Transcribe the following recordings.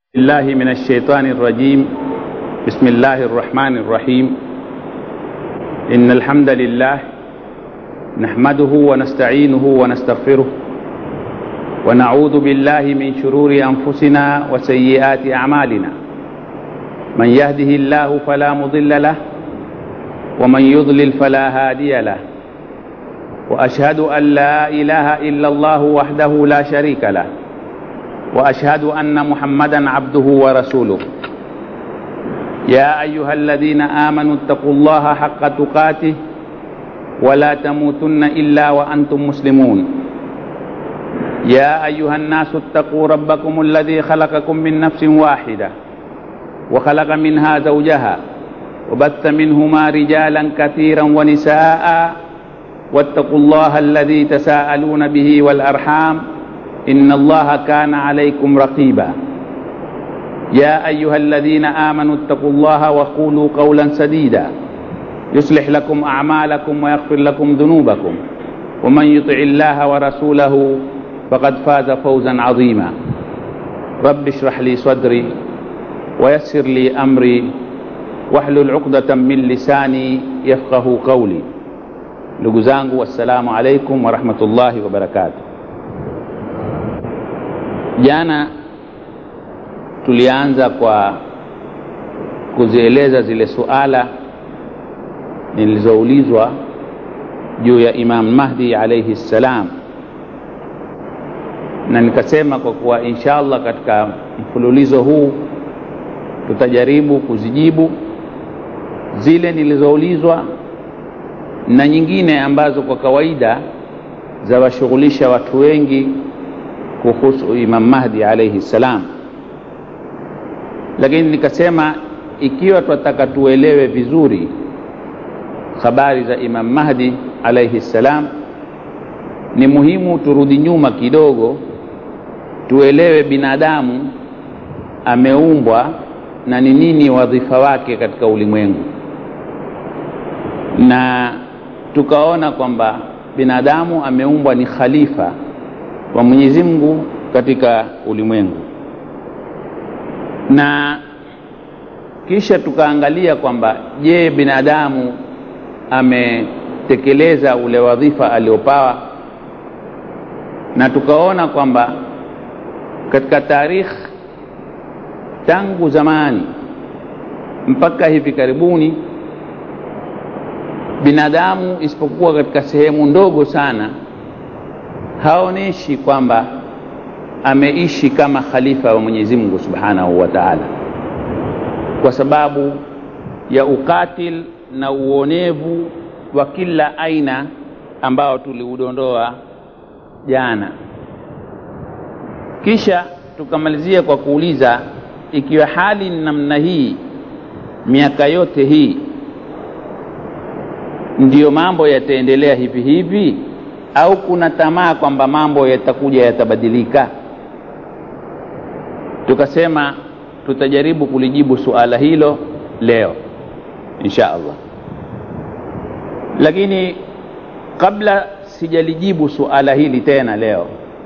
الله من الشيطان الرجيم بسم الله الرحمن الرحيم إن الحمد لله نحمده ونستعينه ونستغفره ونعوذ بالله من شرور أنفسنا وسيئات أعمالنا من يهده الله فلا مضل له ومن يضلل فلا هادي له وأشهد أن لا إله إلا الله وحده لا شريك له واشهد ان محمدا عبده ورسوله يا ايها الذين امنوا اتقوا الله حق تقاته ولا تموتن الا وانتم مسلمون يا ايها الناس اتقوا ربكم الذي خلقكم من نفس واحده وخلق منها زوجها وبث منهما رجالا كثيرا ونساء واتقوا الله الذي تساءلون به والارحام إن الله كان عليكم رقيبا يا أيها الذين آمنوا اتقوا الله وقولوا قولا سديدا يصلح لكم أعمالكم ويغفر لكم ذنوبكم ومن يطع الله ورسوله فقد فاز فوزا عظيما رب اشرح لي صدري ويسر لي أمري واحلل عقدة من لساني يفقه قولي لقزانgu والسلام عليكم ورحمة الله وبركاته Jana tulianza kwa kuzieleza zile suala nilizoulizwa juu ya Imam Mahdi alayhi ssalam, na nikasema kwa kuwa insha Allah katika mfululizo huu tutajaribu kuzijibu zile nilizoulizwa na nyingine ambazo kwa kawaida zawashughulisha watu wengi kuhusu Imam Mahdi alayhi salam, lakini nikasema ikiwa tunataka tuelewe vizuri habari za Imam Mahdi alayhi salam, ni muhimu turudi nyuma kidogo, tuelewe binadamu ameumbwa na ni nini wadhifa wake katika ulimwengu, na tukaona kwamba binadamu ameumbwa ni khalifa wa Mwenyezi Mungu katika ulimwengu, na kisha tukaangalia kwamba je, binadamu ametekeleza ule wadhifa aliopawa, na tukaona kwamba katika tarikh tangu zamani mpaka hivi karibuni binadamu isipokuwa katika sehemu ndogo sana haonyeshi kwamba ameishi kama khalifa wa Mwenyezi Mungu Subhanahu wa Ta'ala, kwa sababu ya ukatil na uonevu wa kila aina ambao tuliudondoa jana. Kisha tukamalizia kwa kuuliza ikiwa hali ni namna hii miaka yote hii, ndiyo mambo yataendelea hivi hivi au kuna tamaa kwamba mambo yatakuja yatabadilika? Tukasema tutajaribu kulijibu suala hilo leo insha Allah, lakini kabla sijalijibu suala hili tena leo,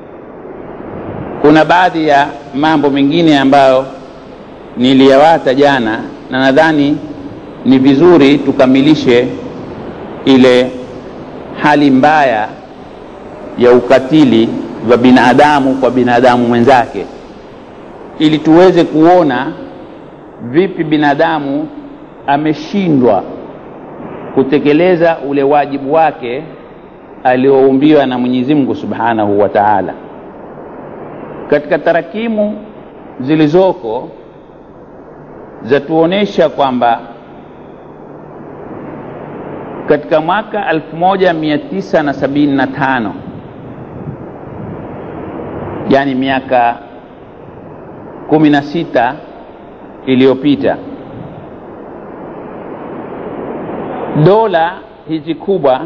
kuna baadhi ya mambo mengine ambayo niliyawata jana, na nadhani ni vizuri tukamilishe ile hali mbaya ya ukatili wa binadamu kwa binadamu mwenzake, ili tuweze kuona vipi binadamu ameshindwa kutekeleza ule wajibu wake alioumbiwa na Mwenyezi Mungu Subhanahu wa Ta'ala. Katika tarakimu zilizoko zatuonesha kwamba katika mwaka 1975 yani miaka kumi na sita iliyopita dola hizi kubwa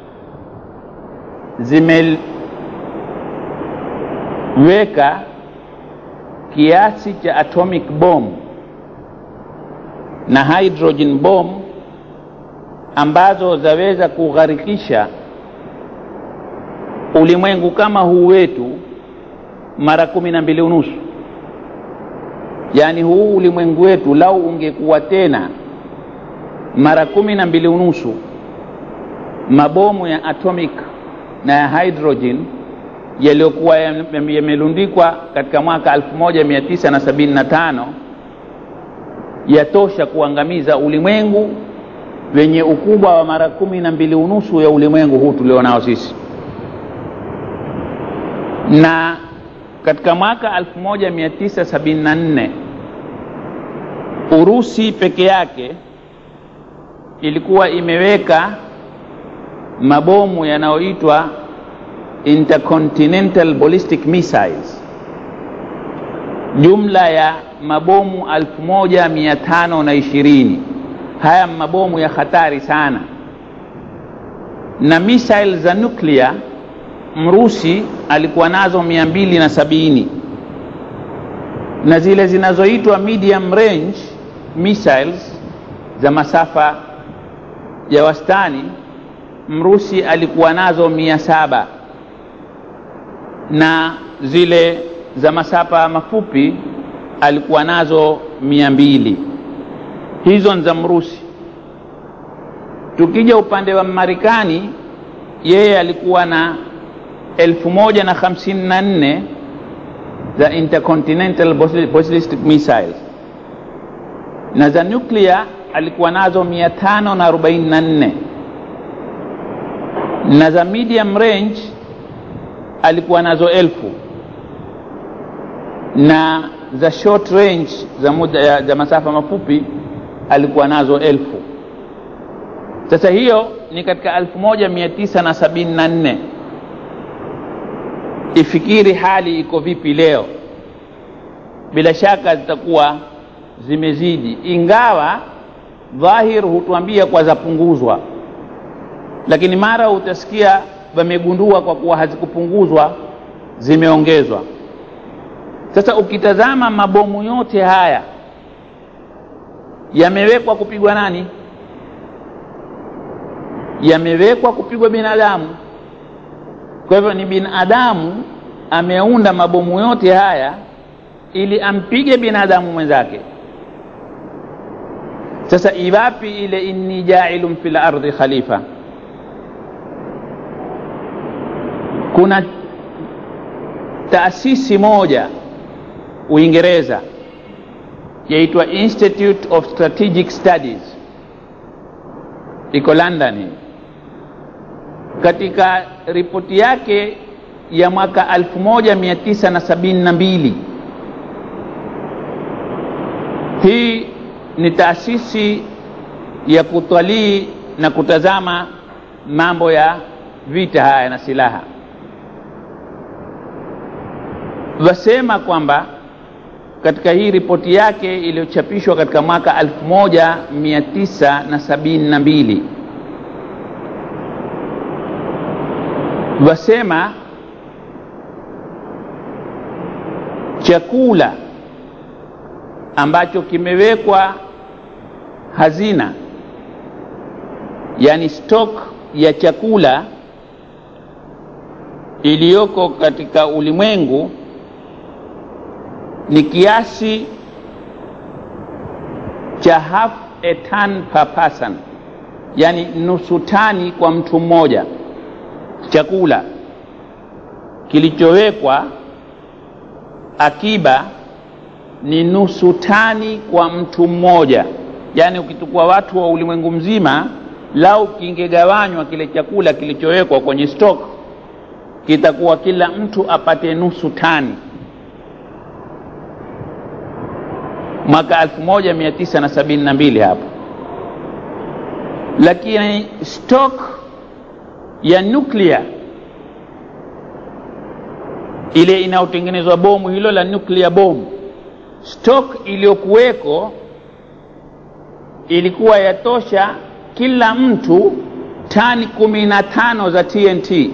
zimeweka kiasi cha atomic bomb na hydrogen bomb ambazo zaweza kugharikisha ulimwengu kama huu wetu mara kumi na mbili unusu yaani huu ulimwengu wetu lau ungekuwa tena mara kumi na mbili unusu mabomu ya atomic na ya hydrogen yaliyokuwa yamelundikwa katika mwaka 1975 yatosha kuangamiza ulimwengu wenye ukubwa wa mara kumi na mbili unusu ya ulimwengu huu tulionao sisi na katika mwaka 1974 Urusi peke yake ilikuwa imeweka mabomu yanayoitwa intercontinental ballistic missiles, jumla ya mabomu 1520. Haya mabomu ya hatari sana, na missile za nuclear Mrusi alikuwa nazo mia mbili na sabini na zile zinazoitwa medium range missiles za masafa ya wastani Mrusi alikuwa nazo mia saba na zile za masafa mafupi alikuwa nazo mia mbili hizo ni za Mrusi. Tukija upande wa Marekani, yeye alikuwa na elfu moja na hamsini na nne za intercontinental ballistic missiles na za nuclear alikuwa nazo mia tano na arobaini na nne na za medium range alikuwa nazo elfu na za short range za, muda, za masafa mafupi alikuwa nazo elfu. Sasa hiyo ni katika elfu moja mia tisa na sabini na nne. Ifikiri hali iko vipi leo? Bila shaka zitakuwa zimezidi, ingawa dhahir hutuambia kwa zapunguzwa, lakini mara utasikia wamegundua kwa kuwa hazikupunguzwa zimeongezwa. Sasa ukitazama mabomu yote haya yamewekwa kupigwa nani? Yamewekwa kupigwa binadamu. Kwa hivyo ni binadamu ameunda mabomu yote haya ili ampige binadamu mwenzake. Sasa iwapi ile inni jailun fil ardi khalifa? Kuna taasisi moja Uingereza yaitwa Institute of Strategic Studies, iko London. Katika ripoti yake ya mwaka 1972 hii ni taasisi ya kutwalii na kutazama mambo ya vita haya na silaha, wasema kwamba katika hii ripoti yake iliyochapishwa katika mwaka 1972 wasema chakula ambacho kimewekwa hazina, yani stock ya chakula iliyoko katika ulimwengu ni kiasi cha half a ton per person, yani nusu tani kwa mtu mmoja. Chakula kilichowekwa akiba ni nusu tani kwa mtu mmoja, yani ukichukua watu wa ulimwengu mzima, lau kingegawanywa kile chakula kilichowekwa kwenye stock, kitakuwa kila mtu apate nusu tani. mwaka 1972 hapo, lakini stock ya nuclear ile inayotengenezwa bomu hilo la nuclear bomb, stock iliyokuweko ilikuwa yatosha kila mtu tani kumi na tano za TNT.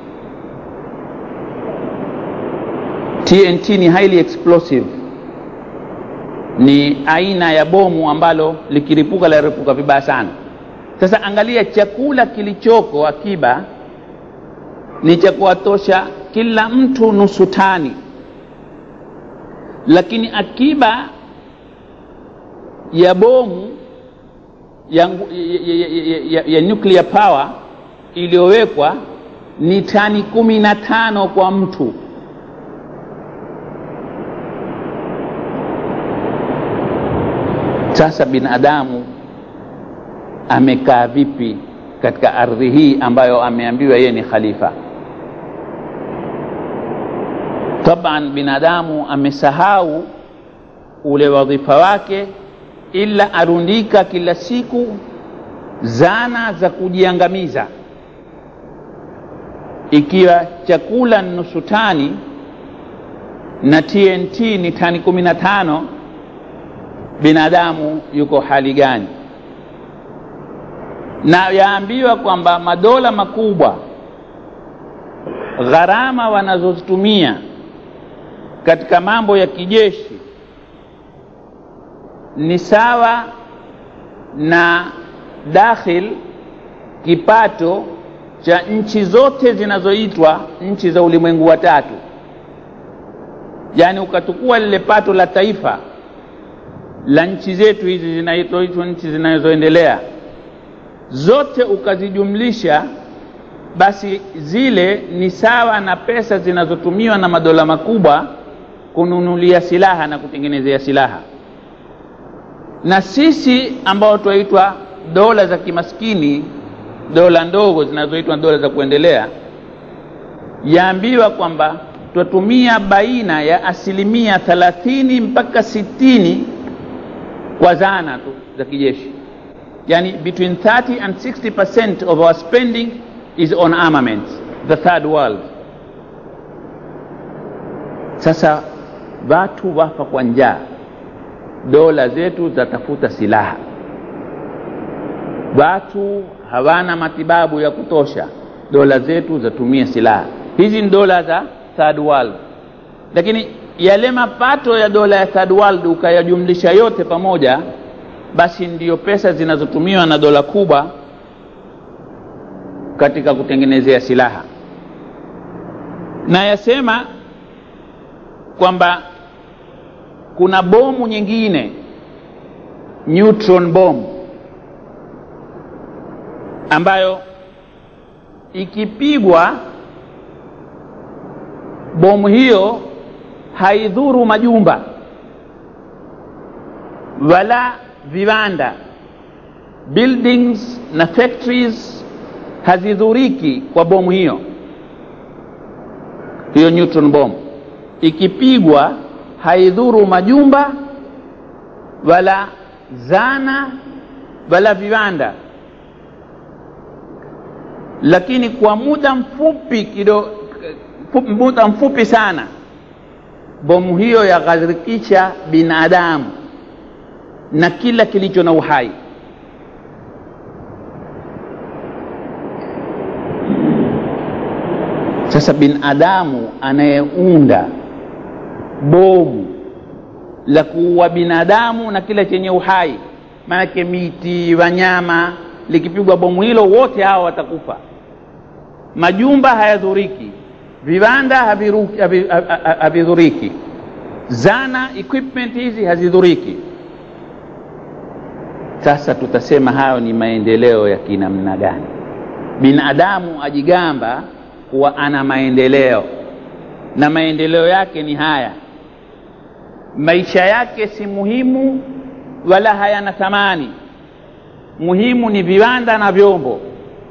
TNT ni highly explosive ni aina ya bomu ambalo likiripuka laripuka vibaya sana. Sasa angalia, chakula kilichoko akiba ni cha kuwatosha kila mtu nusu tani, lakini akiba ya bomu ya, ya, ya, ya, ya, ya nuclear power iliyowekwa ni tani kumi na tano kwa mtu sasa binadamu amekaa vipi katika ardhi hii ambayo ameambiwa yeye ni khalifa taban binadamu amesahau ule wadhifa wake ila arundika kila siku zana za kujiangamiza ikiwa chakula ni nusu tani na tnt ni tani kumi na tano binadamu yuko hali gani na yaambiwa kwamba madola makubwa gharama wanazozitumia katika mambo ya kijeshi ni sawa na dakhil kipato cha nchi zote zinazoitwa nchi za ulimwengu wa tatu yaani ukatukua lile pato la taifa la nchi zetu hizi zinaitwa nchi zinazoendelea zote ukazijumlisha basi zile ni sawa na pesa zinazotumiwa na madola makubwa kununulia silaha na kutengenezea silaha na sisi ambao twaitwa dola za kimaskini dola ndogo zinazoitwa dola za kuendelea yaambiwa kwamba twatumia baina ya asilimia thalathini mpaka sitini kwa zana tu za kijeshi yani between 30 and 60 percent of our spending is on armaments the third world sasa watu wafa kwa njaa dola zetu zatafuta silaha watu hawana matibabu ya kutosha dola zetu zatumia silaha hizi ni dola za third world lakini yale mapato ya dola ya third world ukayajumlisha yote pamoja basi ndiyo pesa zinazotumiwa na dola kubwa katika kutengenezea silaha na yasema kwamba kuna bomu nyingine neutron bomb ambayo ikipigwa bomu hiyo haidhuru majumba wala viwanda buildings na factories hazidhuriki kwa bomu hiyo hiyo neutron bomb ikipigwa haidhuru majumba wala zana wala viwanda lakini kwa muda mfupi kido, muda mfupi sana bomu hiyo yaghadhirikisha binadamu na kila kilicho na uhai sasa binadamu anayeunda bomu la kuua binadamu na kila chenye uhai maanake miti wanyama likipigwa bomu hilo wote hawa watakufa majumba hayadhuriki viwanda havidhuriki zana equipment hizi hazidhuriki sasa tutasema hayo ni maendeleo ya kinamna gani binadamu ajigamba kuwa ana maendeleo na maendeleo yake ni haya maisha yake si muhimu wala hayana thamani muhimu ni viwanda na vyombo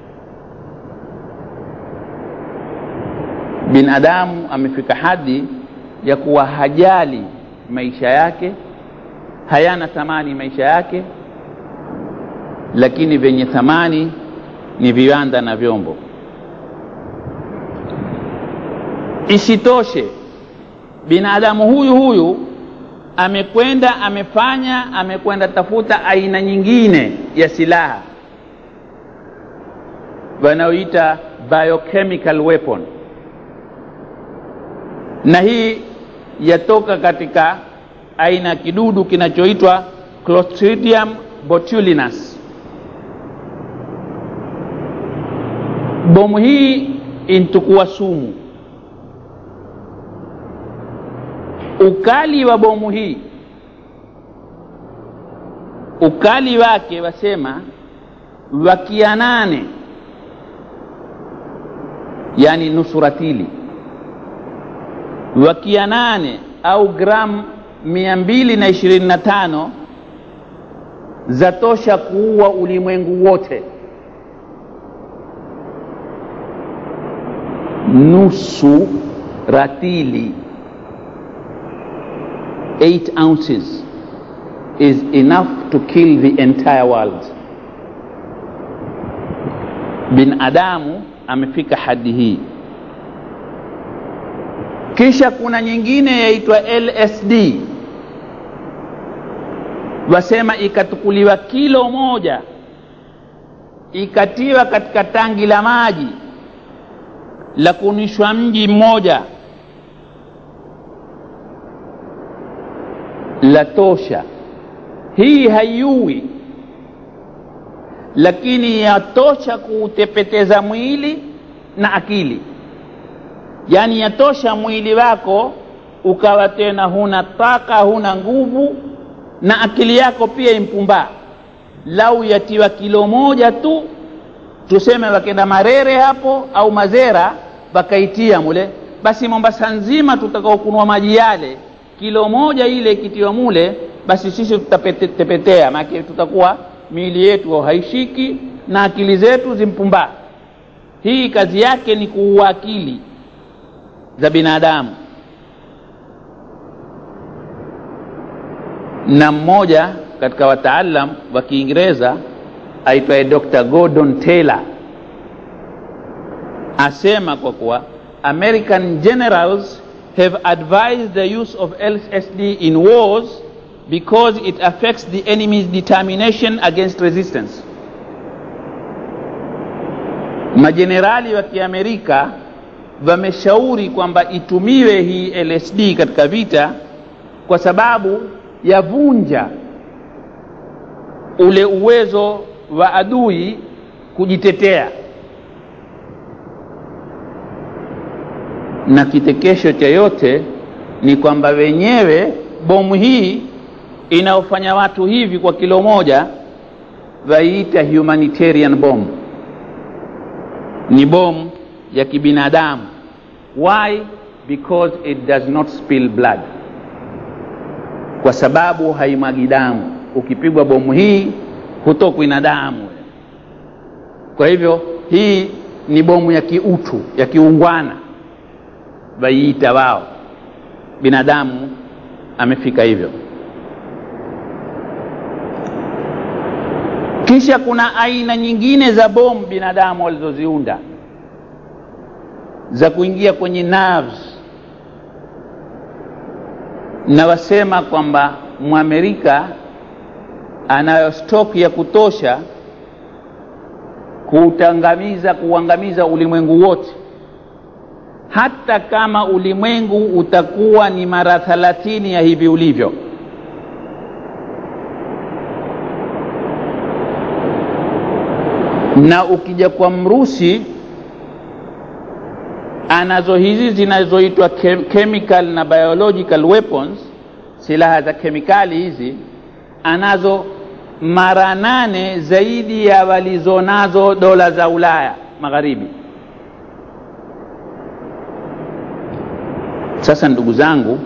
binadamu amefika hadi ya kuwa hajali maisha yake hayana thamani maisha yake lakini vyenye thamani ni viwanda na vyombo isitoshe binadamu huyu huyu amekwenda amefanya amekwenda tafuta aina nyingine ya silaha wanaoita biochemical weapon na hii yatoka katika aina ya kidudu kinachoitwa clostridium botulinus bomu hii intukua sumu ukali wa bomu hii ukali wake wasema wakia nane yani nusu ratili wakia nane au gramu mia mbili na ishirini na tano zatosha kuua ulimwengu wote nusu ratili 8 ounces is enough to kill the entire world binadamu amefika hadi hii kisha kuna nyingine yaitwa lsd wasema ikatukuliwa kilo moja ikatiwa katika tangi la maji la kunishwa mji mmoja la tosha hii haiui lakini yatosha kuutepeteza mwili na akili yaani yatosha mwili wako ukawa tena huna taka huna nguvu na akili yako pia impumbaa lau yatiwa kilo moja tu tuseme wakenda marere hapo au mazera wakaitia mule basi mombasa nzima tutakaokunwa maji yale kilo moja ile ikitiwa mule basi sisi tutatepetea maake tutakuwa miili yetu haishiki na akili zetu zimpumbaa hii kazi yake ni kuua akili za binadamu na mmoja katika wataalam wa kiingereza aitwaye dr gordon taylor asema kwa kuwa american generals have advised the use of lsd in wars because it affects the enemy's determination against resistance majenerali wa kiamerika wameshauri kwamba itumiwe hii lsd katika vita kwa sababu yavunja ule uwezo wa adui kujitetea na kitekesho cha yote ni kwamba wenyewe bomu hii inaofanya watu hivi kwa kilo moja waiita humanitarian bomb ni bomu ya kibinadamu why because it does not spill blood kwa sababu haimwagi damu ukipigwa bomu hii hutokwi na damu kwa hivyo hii ni bomu ya kiutu ya kiungwana waiita wao binadamu amefika hivyo kisha kuna aina nyingine za bomu binadamu walizoziunda za kuingia kwenye nerves na wasema kwamba mwamerika anayo stock ya kutosha kuutangamiza kuuangamiza ulimwengu wote hata kama ulimwengu utakuwa ni mara thalathini ya hivi ulivyo na ukija kwa mrusi anazo hizi zinazoitwa chemical na biological weapons silaha za kemikali hizi anazo mara nane zaidi ya walizonazo dola za ulaya magharibi sasa ndugu zangu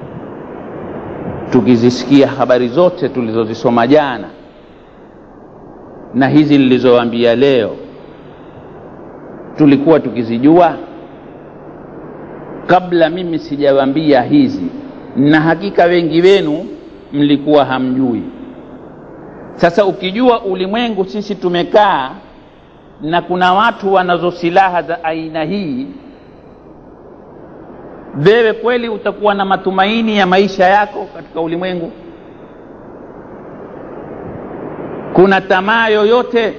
tukizisikia habari zote tulizozisoma jana na hizi nilizoambia leo tulikuwa tukizijua kabla mimi sijawaambia hizi na hakika wengi wenu mlikuwa hamjui sasa ukijua ulimwengu sisi tumekaa na kuna watu wanazo silaha za aina hii wewe kweli utakuwa na matumaini ya maisha yako katika ulimwengu kuna tamaa yoyote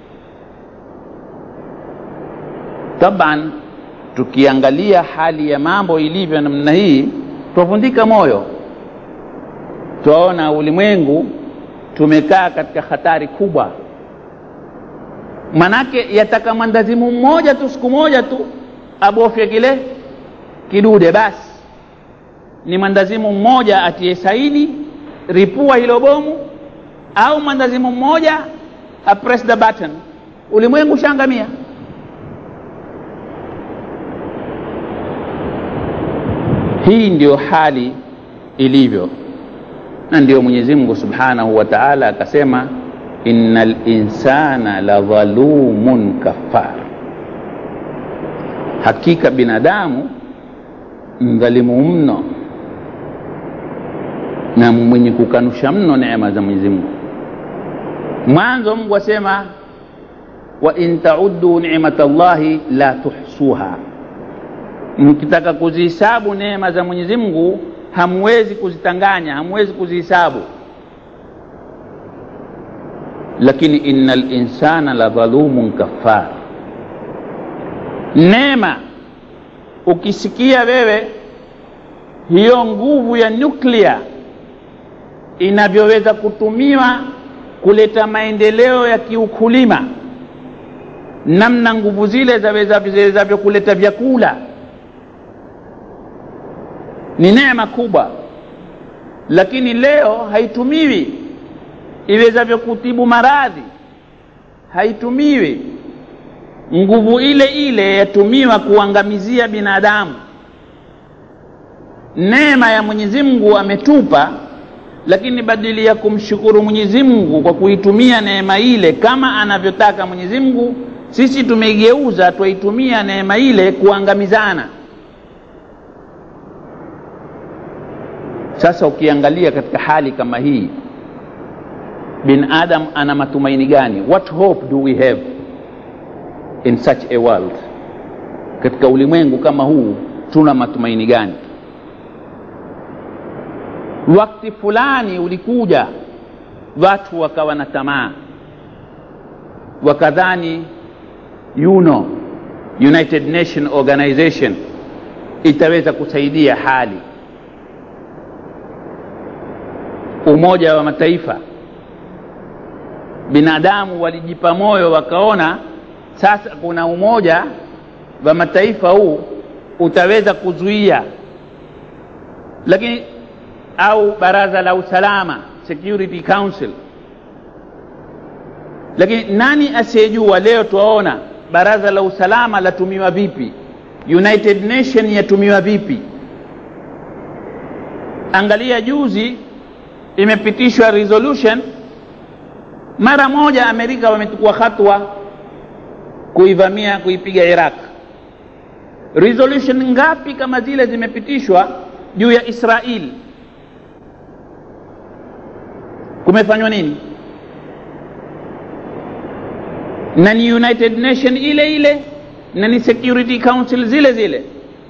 taban tukiangalia hali ya mambo ilivyo namna hii twavundika moyo twaona ulimwengu tumekaa katika hatari kubwa manake yataka mwandazimu mmoja tu siku moja tu abofye kile kidude basi ni mwandazimu mmoja atie saini ripua hilo bomu au mwandazimu mmoja a press the button ulimwengu ushaangamia hii ndio hali ilivyo na ndio mwenyezi mungu subhanahu wa taala akasema inna linsana la dhalumun kafar hakika binadamu mdhalimu mno na mwenye kukanusha mno neema za mwenyezi mungu mwanzo mungu asema wa in tauddu nimata llahi la tuhsuha mkitaka kuzihisabu neema za mwenyezi mungu hamwezi kuzitanganya hamwezi kuzihisabu lakini inna linsana la dhalumun kafar neema ukisikia wewe hiyo nguvu ya nyuklia inavyoweza kutumiwa kuleta maendeleo ya kiukulima namna nguvu zile zawezavyo kuleta vyakula ni neema kubwa lakini leo haitumiwi iwezavyo kutibu maradhi haitumiwi nguvu ile ile yatumiwa kuangamizia binadamu neema ya mwenyezi mungu ametupa lakini badili ya kumshukuru mwenyezi mungu kwa kuitumia neema ile kama anavyotaka mwenyezi mungu sisi tumeigeuza twaitumia neema ile kuangamizana sasa ukiangalia katika hali kama hii bin adam ana matumaini gani what hope do we have in such a world katika ulimwengu kama huu tuna matumaini gani wakati fulani ulikuja watu wakawa na tamaa wakadhani UNO, United Nation Organization itaweza kusaidia hali. Umoja wa Mataifa, binadamu walijipa moyo, wakaona sasa kuna umoja wa mataifa huu utaweza kuzuia, lakini au baraza la usalama Security Council. Lakini nani asiyejua? Leo twaona baraza la usalama latumiwa vipi, United Nation yatumiwa vipi? Angalia juzi imepitishwa resolution mara moja, Amerika wamechukua hatua kuivamia kuipiga Iraq. Resolution ngapi kama zile zimepitishwa juu ya Israeli? kumefanywa nini na ni united nation ile ile na ni security council zile zile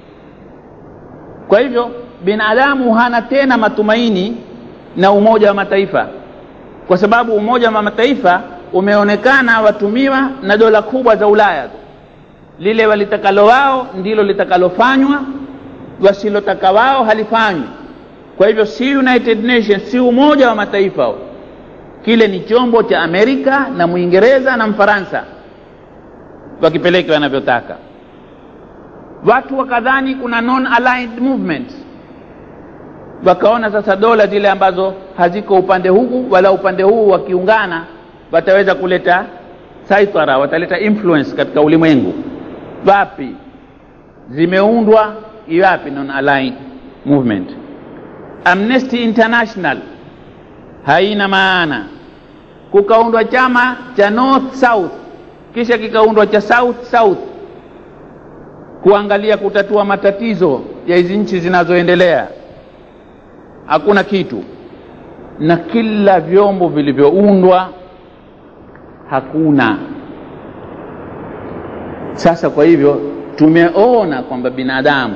kwa hivyo binadamu hana tena matumaini na umoja wa mataifa kwa sababu umoja wa mataifa umeonekana watumiwa na dola kubwa za ulaya lile walitakalo wao ndilo litakalofanywa wasilotaka wao halifanywi kwa hivyo si united nations si umoja wa mataifa kile ni chombo cha amerika na mwingereza na mfaransa wakipeleke wanavyotaka watu wakadhani kuna non aligned movement wakaona sasa dola zile ambazo haziko upande huku wala upande huu wakiungana wataweza kuleta saitara wataleta influence katika ulimwengu wapi zimeundwa iwapi non aligned movement amnesty international haina maana kukaundwa chama cha north south kisha kikaundwa cha south south kuangalia kutatua matatizo ya hizi nchi zinazoendelea hakuna kitu na kila vyombo vilivyoundwa hakuna sasa kwa hivyo tumeona kwamba binadamu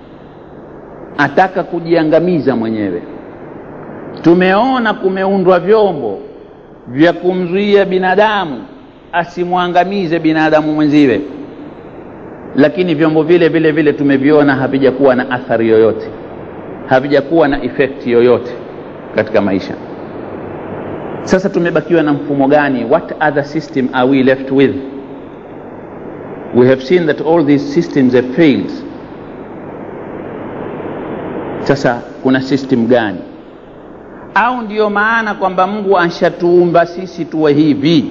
ataka kujiangamiza mwenyewe tumeona kumeundwa vyombo vya kumzuia binadamu asimwangamize binadamu mwenziwe lakini vyombo vile vile vile tumeviona havijakuwa na athari yoyote havijakuwa na efekti yoyote katika maisha sasa tumebakiwa na mfumo gani what other system are we left with we have seen that all these systems have failed sasa kuna system gani au ndiyo maana kwamba mungu anshatuumba sisi tuwe hivi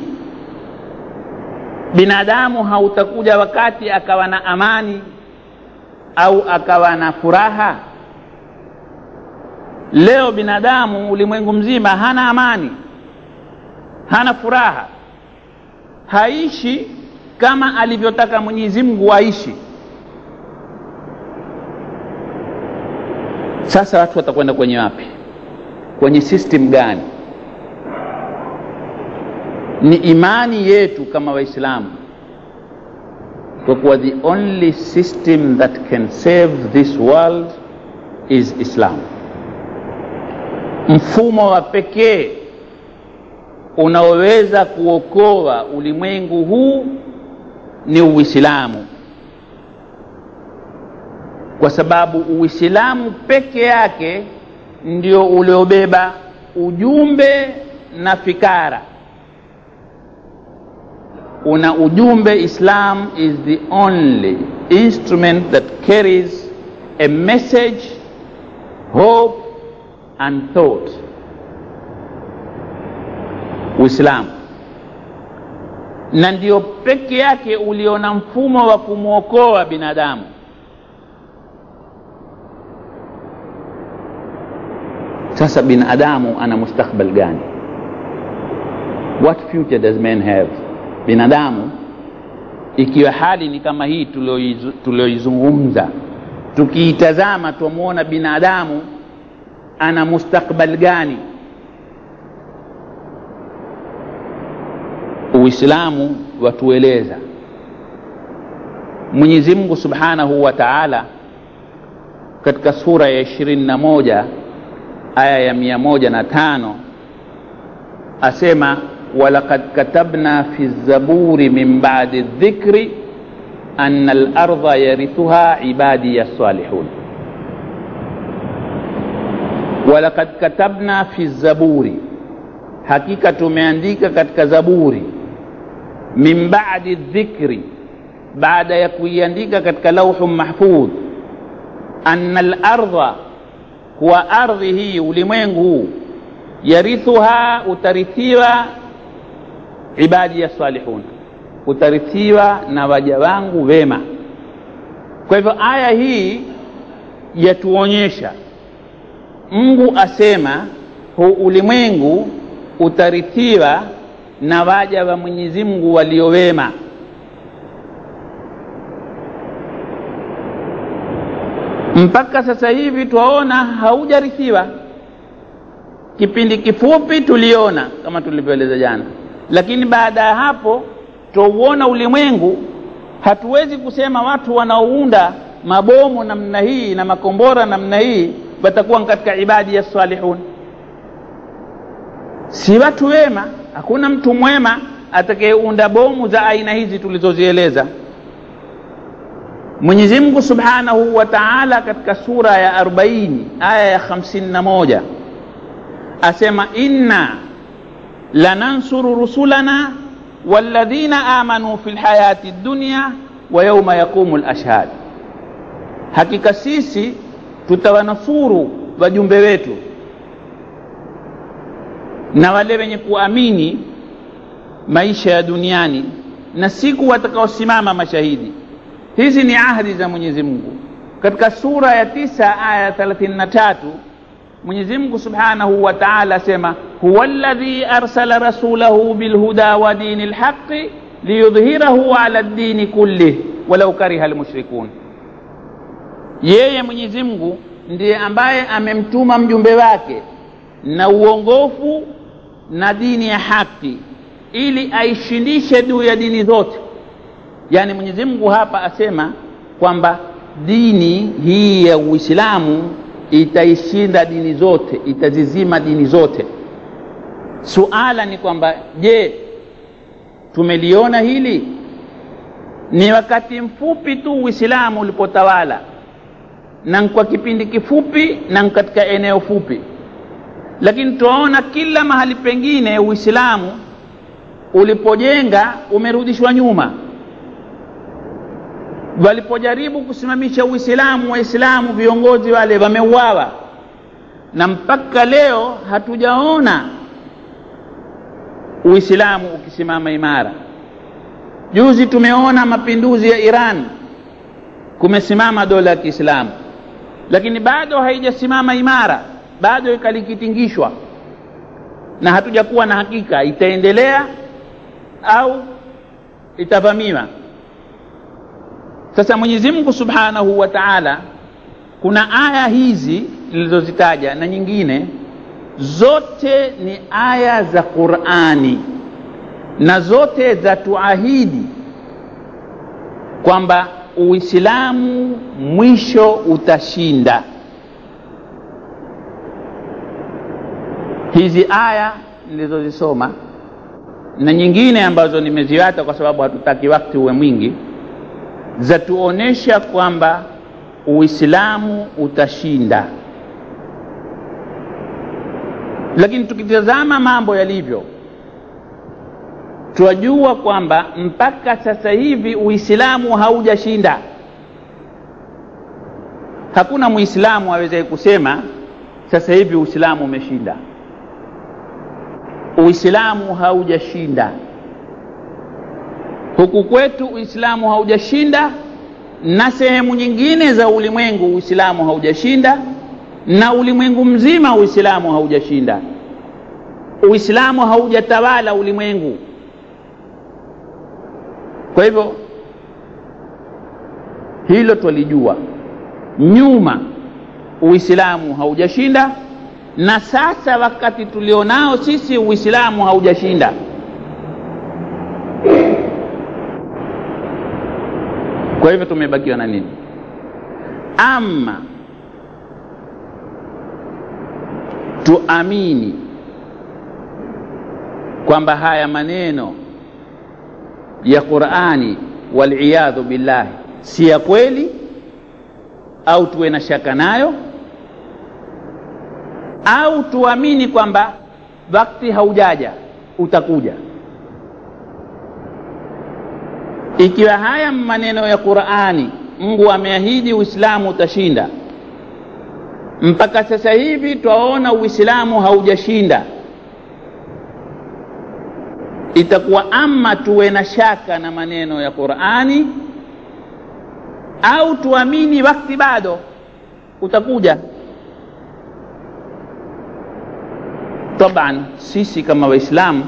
binadamu hautakuja wakati akawa na amani au akawa na furaha leo binadamu ulimwengu mzima hana amani hana furaha haishi kama alivyotaka mwenyezi mungu aishi sasa watu watakwenda kwenye wapi kwenye system gani ni imani yetu kama waislamu kwa kuwa the only system that can save this world is islam mfumo wa pekee unaoweza kuokoa ulimwengu huu ni uislamu kwa sababu uislamu peke yake ndio uliobeba ujumbe na fikara una ujumbe islam is the only instrument that carries a message hope and thought uislamu na ndio peke yake uliona mfumo wa kumwokoa binadamu sasa binadamu ana mustakbal gani what future does man have binadamu ikiwa hali ni kama hii tulioizungumza tukiitazama twamwona binadamu ana mustakbal gani uislamu watueleza mwenyezi mungu subhanahu wa taala katika sura ya ishirini na moja aya ya mia moja na tano asema walaqad katabna fi zaburi min badi dhikri ana larda yarithuha ibadiya salihun walaqad katabna fi zaburi hakika tumeandika katika zaburi min badi dhikri baada ya kuiandika katika lauhu mahfudh ana larda kuwa ardhi hii ulimwengu huu yarithuha utarithiwa ibadi ya salihun utarithiwa na waja wangu wema kwa hivyo aya hii yatuonyesha mungu asema huu ulimwengu utarithiwa na waja wa mwenyezi mungu waliowema mpaka sasa hivi twaona haujarithiwa kipindi kifupi tuliona kama tulivyoeleza jana lakini baada ya hapo twauona ulimwengu hatuwezi kusema watu wanaounda mabomu namna hii na makombora namna hii watakuwa katika ibadi ya salihun si watu wema hakuna mtu mwema atakayeunda bomu za aina hizi tulizozieleza mwenyezi mungu subhanahu wa taala katika sura ya 40 aya ya 51 asema inna lanansuru rusulana walladhina amanu fi lhayati dunya wa yauma yaqumu lashhad hakika sisi tutawanusuru wajumbe wetu na wale wenye kuamini maisha ya duniani na siku watakaosimama mashahidi hizi ni ahadi za mwenyezi mungu katika sura ya tisa aya ya thelathini na tatu mwenyezi mungu subhanahu wa taala asema huwa ladhi arsala rasulahu bilhuda wa dini lhaqi liyudhhirahu ala ddini kullih walau kariha lmushrikun yeye mwenyezi mungu ndiye ambaye amemtuma mjumbe wake na uongofu na dini ya haki ili aishindishe juu ya dini zote yaani mwenyezi mungu hapa asema kwamba dini hii ya uislamu itaishinda dini zote itazizima dini zote suala ni kwamba je tumeliona hili ni wakati mfupi tu uislamu ulipotawala na kwa kipindi kifupi na katika eneo fupi lakini tunaona kila mahali pengine uislamu ulipojenga umerudishwa nyuma walipojaribu kusimamisha uislamu waislamu viongozi wale wameuawa na mpaka leo hatujaona Uislamu ukisimama imara. Juzi tumeona mapinduzi ya Iran, kumesimama dola ya Kiislamu, lakini bado haijasimama imara, bado ikalikitingishwa, na hatujakuwa na hakika itaendelea au itavamiwa. Sasa Mwenyezi Mungu Subhanahu wa Ta'ala, kuna aya hizi nilizozitaja na nyingine zote ni aya za Qur'ani na zote za tuahidi kwamba Uislamu mwisho utashinda. Hizi aya nilizozisoma na nyingine ambazo nimeziwata kwa sababu hatutaki wakati uwe mwingi, zatuonesha kwamba Uislamu utashinda. Lakini tukitazama mambo yalivyo, twajua kwamba mpaka sasa hivi Uislamu haujashinda. Hakuna Muislamu awezaye kusema sasa hivi Uislamu umeshinda. Uislamu haujashinda. Huku kwetu Uislamu haujashinda, na sehemu nyingine za ulimwengu Uislamu haujashinda, na ulimwengu mzima Uislamu haujashinda. Uislamu haujatawala ulimwengu. Kwa hivyo hilo twalijua. Nyuma Uislamu haujashinda, na sasa wakati tulionao sisi Uislamu haujashinda. Kwa hivyo tumebakiwa na nini? Ama tuamini kwamba haya maneno ya Qur'ani waliyadhu billahi si ya kweli, au tuwe na shaka nayo, au tuamini kwamba wakati haujaja utakuja. Ikiwa haya maneno ya Qur'ani, Mungu ameahidi Uislamu utashinda, mpaka sasa hivi twaona Uislamu haujashinda, itakuwa ama tuwe na shaka na maneno ya Qur'ani au tuamini wakati bado utakuja. Taban, sisi kama Waislamu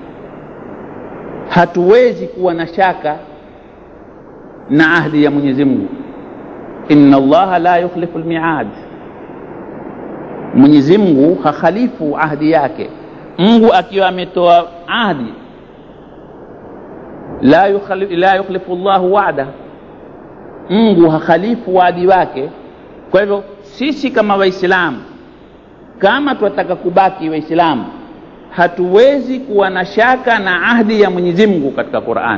hatuwezi kuwa na shaka na ahdi ya Mwenyezi Mungu, inna Allaha la yukhlifu almi'ad. Mwenyezi Mungu hakhalifu ahdi yake. Mungu akiwa ametoa ahdi, la yukhlifu, la yukhlifu Allahu wa'da, Mungu hakhalifu wadi wake. Kwa hivyo sisi kama Waislamu, kama tunataka kubaki Waislamu, hatuwezi kuwa na shaka na ahdi ya Mwenyezi Mungu katika Qur'an.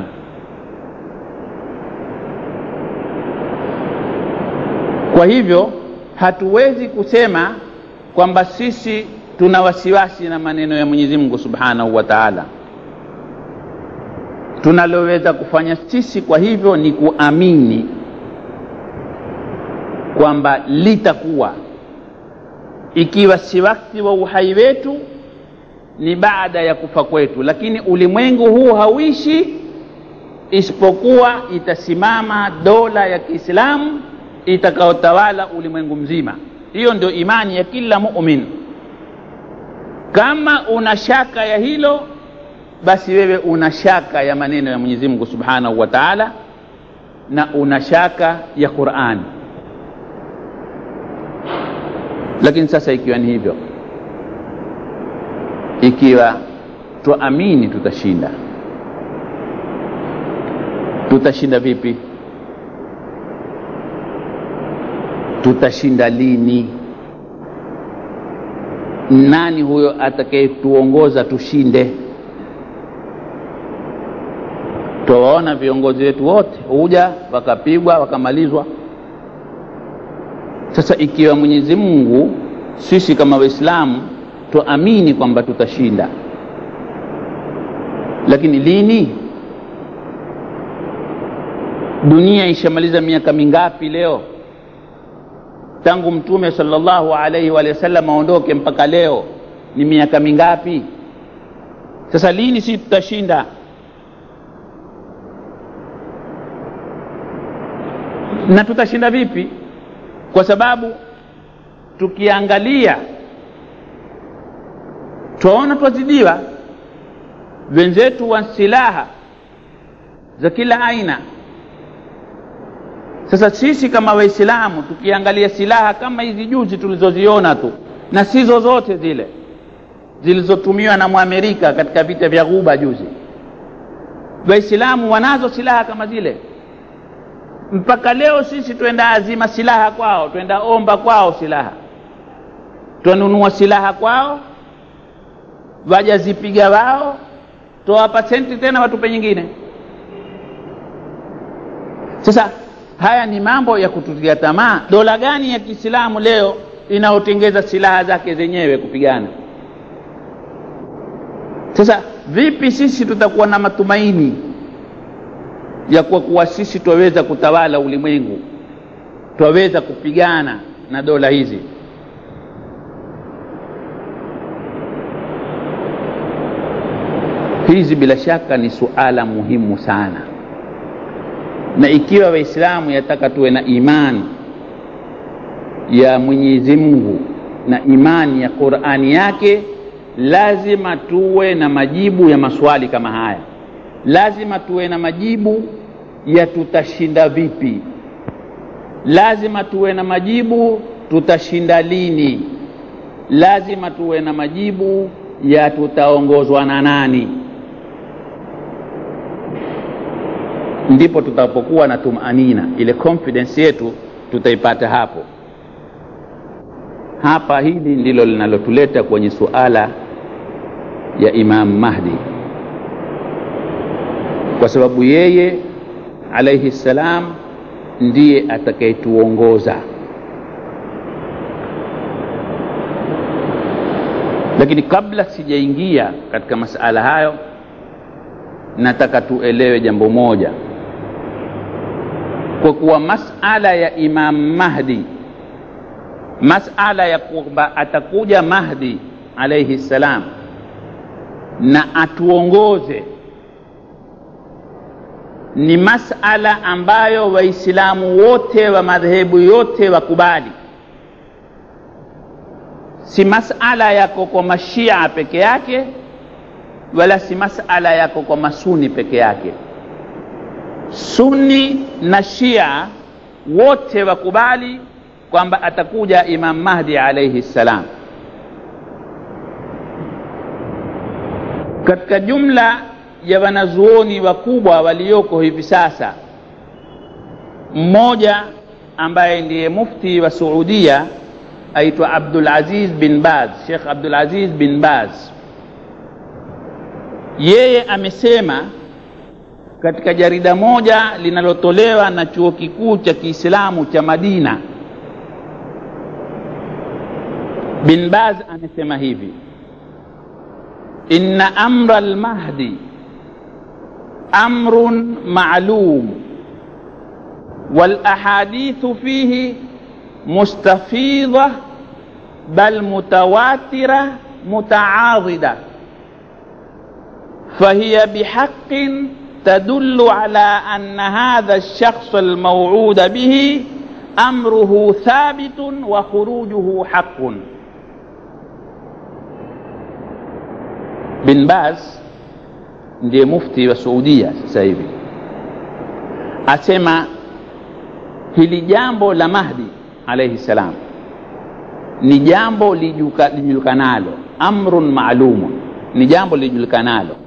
Kwa hivyo hatuwezi kusema kwamba sisi tuna wasiwasi na maneno ya Mwenyezi Mungu Subhanahu wa Ta'ala. Tunaloweza kufanya sisi kwa hivyo ni kuamini kwamba litakuwa, ikiwa si wakati wa uhai wetu, ni baada ya kufa kwetu, lakini ulimwengu huu hauishi isipokuwa itasimama dola ya Kiislamu itakayotawala ulimwengu mzima. Hiyo ndio imani ya kila mumin. Kama una shaka ya hilo, basi wewe una shaka ya maneno ya Mwenyezi Mungu Subhanahu wa Ta'ala na una shaka ya Qur'ani. Lakini sasa ikiwa ni hivyo, ikiwa tuamini tutashinda, tutashinda vipi? Tutashinda lini? Nani huyo atakayetuongoza tushinde? Twawaona viongozi wetu wote huja wakapigwa wakamalizwa. Sasa ikiwa Mwenyezi Mungu, sisi kama Waislamu tuamini kwamba tutashinda, lakini lini? Dunia ishamaliza miaka mingapi leo? tangu mtume sallallahu alaihi wa sallam aondoke mpaka leo ni miaka mingapi sasa lini si tutashinda na tutashinda vipi kwa sababu tukiangalia twaona twazidiwa wenzetu wa silaha za kila aina sasa sisi kama waislamu tukiangalia silaha kama hizi juzi tulizoziona tu na si zozote zile zilizotumiwa na mwamerika katika vita vya ghuba juzi waislamu wanazo silaha kama zile mpaka leo sisi twenda azima silaha kwao twenda omba kwao silaha twanunua silaha kwao wajazipiga wao toa senti tena watupe nyingine sasa haya ni mambo ya kututia tamaa dola gani ya kiislamu leo inaotengeza silaha zake zenyewe kupigana sasa vipi sisi tutakuwa na matumaini ya kwa kuwa sisi twaweza kutawala ulimwengu twaweza kupigana na dola hizi hizi bila shaka ni suala muhimu sana na ikiwa waislamu yataka tuwe na imani ya mwenyezi mungu na imani ya qurani yake lazima tuwe na majibu ya maswali kama haya lazima tuwe na majibu ya tutashinda vipi lazima tuwe na majibu tutashinda lini lazima tuwe na majibu ya tutaongozwa na nani ndipo tutapokuwa na tumanina ile confidence yetu tutaipata hapo hapa hili ndilo linalotuleta kwenye suala ya imam mahdi kwa sababu yeye alaihi ssalam ndiye atakayetuongoza lakini kabla sijaingia katika masala hayo nataka tuelewe jambo moja kwa kuwa masala ya imam mahdi masala ya kwamba atakuja mahdi alaihi ssalam na atuongoze ni masala ambayo waislamu wote wa madhehebu yote wakubali si masala yako kwa mashia peke yake wala si masala yako kwa masuni peke yake sunni na shia wote wakubali kwamba atakuja imam mahdi alaihi ssalam katika jumla ya wanazuoni wakubwa walioko hivi sasa mmoja ambaye ndiye mufti wa suudia aitwa abdulaziz bin baz shekh abdulaziz bin baz yeye amesema katika jarida moja linalotolewa na chuo kikuu cha kiislamu cha madina bin baz amesema hivi inna amra lmahdi amrun maalum والاحاديث فيه مستفيضه بل متواتره متعاضده فهي بحق تدل على ان هذا الشخص الموعود به امره ثابت وخروجه حق bin baz ndiye mufti wa suudia sasa hivi asema hili jambo la mahdi alaihi salam ni jambo lijulikanalo amrun maalumun ni jambo lijulikanalo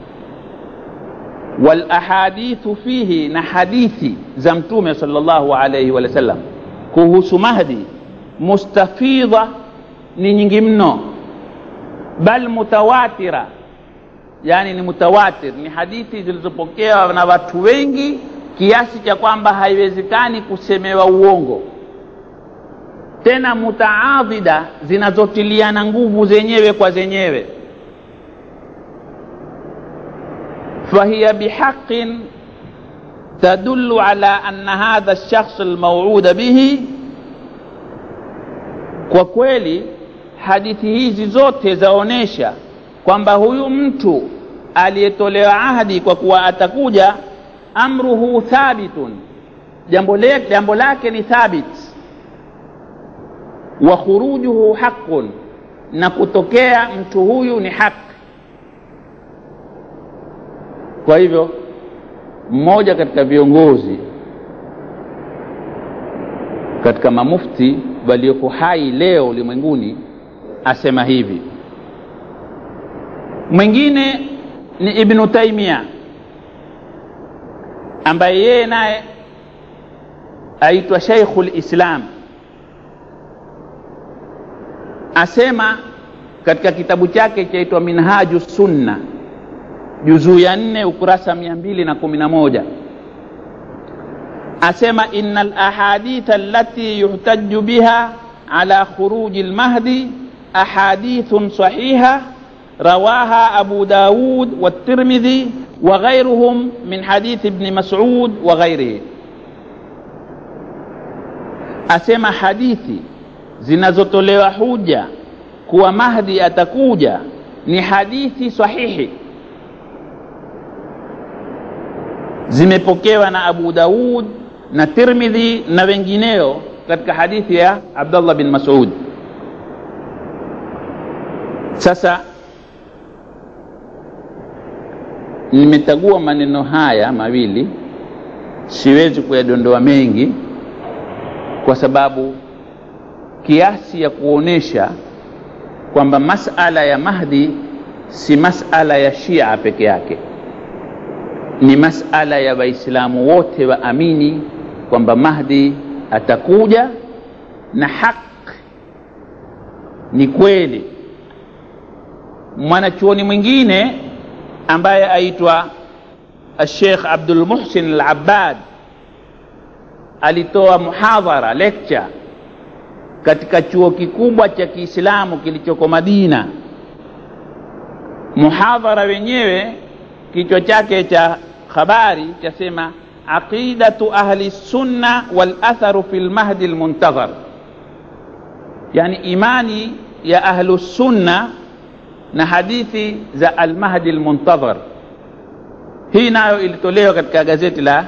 walahadithu fihi na hadithi za mtume sal llahu alaihi wa sallam kuhusu mahdi mustafidha ni nyingi mno bal mutawatira yani ni mutawatir ni hadithi zilizopokewa na watu wengi kiasi cha kwamba haiwezekani kusemewa uongo tena mutaadhida zinazotiliana nguvu zenyewe kwa zenyewe fahiya bihaqin tadulu ala anna hadha lshakhs almauuda bihi kwa kweli hadithi hizi zote zaonyesha kwamba huyu mtu aliyetolewa ahadi kwa kuwa atakuja amruhu thabitun jambo, le, jambo lake ni thabit wa khurujuhu haqun na kutokea mtu huyu ni haki kwa hivyo mmoja katika viongozi katika mamufti walioko hai leo ulimwenguni asema hivi mwingine ni ibnu taimia ambaye yeye naye aitwa shaikhu lislam asema katika kitabu chake chaitwa minhaju sunna juzuu ya nne ukurasa mia mbili na kumi na moja asema ina lahaditha allati yuhtaju biha ala khuruji lmahdi ahadithun sahiha رواها أبو داود والترمذي وغيرهم من حديث ابن مسعود وغيره asema hadithi zinazotolewa huja kuwa mahdi atakuja ni hadithi sahihi zimepokewa na abu daud na tirmidhi na wengineo katika hadithi ya abdullah bin masud sasa nimetagua maneno haya mawili siwezi kuyadondoa mengi kwa sababu kiasi ya kuonesha kwamba masala ya mahdi si masala ya shia peke yake ni masala ya waislamu wote waamini kwamba mahdi atakuja na haq ni kweli mwanachuoni mwingine ambaye aitwa Sheikh Abdul Muhsin Al-Abbad alitoa muhadhara lecture katika chuo kikubwa cha Kiislamu kilichoko Madina. Muhadhara wenyewe kichwa chake cha habari chasema aqidatu ahli sunna wal atharu fil mahdi al muntazar, yani imani ya ahlu sunna na hadithi za almahdi almuntadhar hii nayo ilitolewa katika gazeti la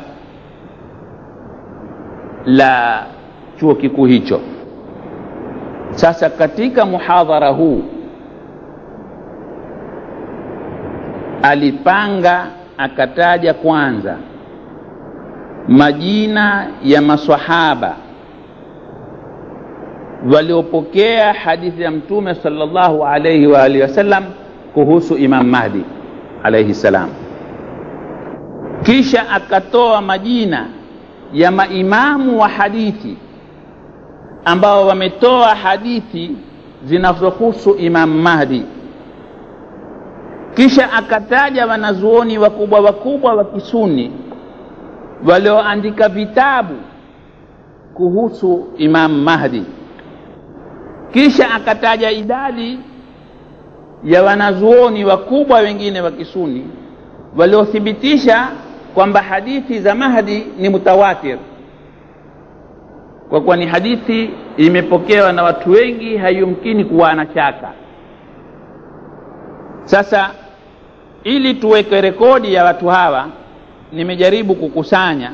la chuo kikuu hicho sasa katika muhadhara huu alipanga akataja kwanza majina ya masahaba waliopokea hadithi ya mtume sallallahu alaihi wa alihi wasallam kuhusu Imam Mahdi alaihi salam. Kisha akatoa majina ya maimamu wa hadithi ambao wametoa hadithi zinazohusu Imam Mahdi. Kisha akataja wanazuoni wakubwa wakubwa wa Kisuni walioandika vitabu kuhusu Imam Mahdi kisha akataja idadi ya wanazuoni wakubwa wengine wa kisuni waliothibitisha kwamba hadithi za mahdi ni mutawatir kwa kuwa ni hadithi imepokewa na watu wengi haiyumkini kuwa na shaka sasa ili tuweke rekodi ya watu hawa nimejaribu kukusanya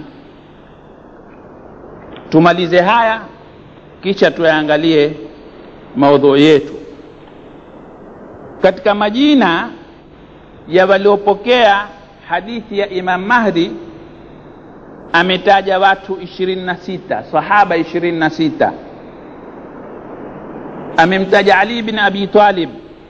tumalize haya kisha tuyaangalie maudhui yetu katika majina ya waliopokea hadithi ya Imam Mahdi ametaja watu ishirini na sita sahaba ishirini na sita amemtaja Ali bin Abi Talib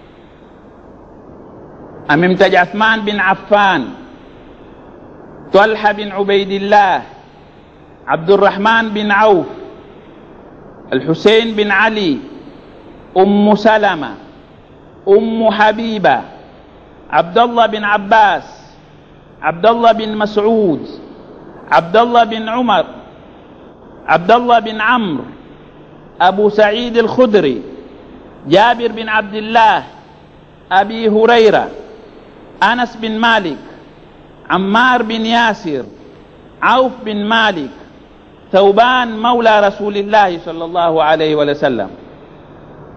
amemtaja Uthman bin Affan Talha bin Ubaidillah Abdurrahman bin Auf الحسين بن علي أم سلمة أم حبيبة عبد الله بن عباس عبد الله بن مسعود عبد الله بن عمر عبد الله بن عمرو أبو سعيد الخدري جابر بن عبد الله أبي هريرة أنس بن مالك عمار بن ياسر عوف بن مالك ثوبان مولى رسول الله صلى الله عليه وسلم